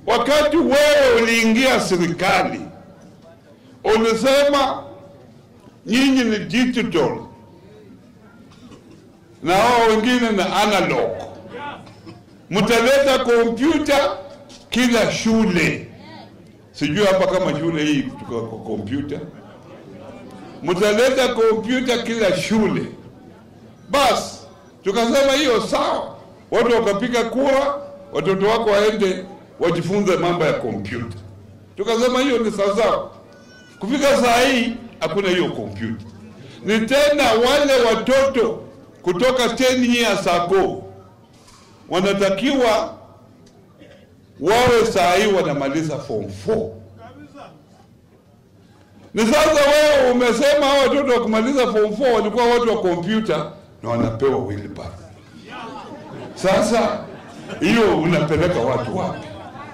wakati wewe uliingia serikali ulisema nyinyi ni digital na hao wengine na analog, mtaleta kompyuta kila shule. Sijui hapa kama shule hii tuko kwa kompyuta, mtaleta kompyuta kila shule. Basi tukasema hiyo sawa, watu wakapiga kura, watoto wako waende wajifunze mambo ya kompyuta. Tukasema hiyo ni sawasawa. Kufika saa hii hakuna hiyo kompyuta, ni tena wale watoto kutoka 10 years ago wanatakiwa wawe saa hii wanamaliza form 4. Ni sasa wewe umesema hao watoto wa kumaliza form 4 walikuwa watu wa kompyuta na wanapewa wheelbarrow. Sasa hiyo unapeleka watu wapi?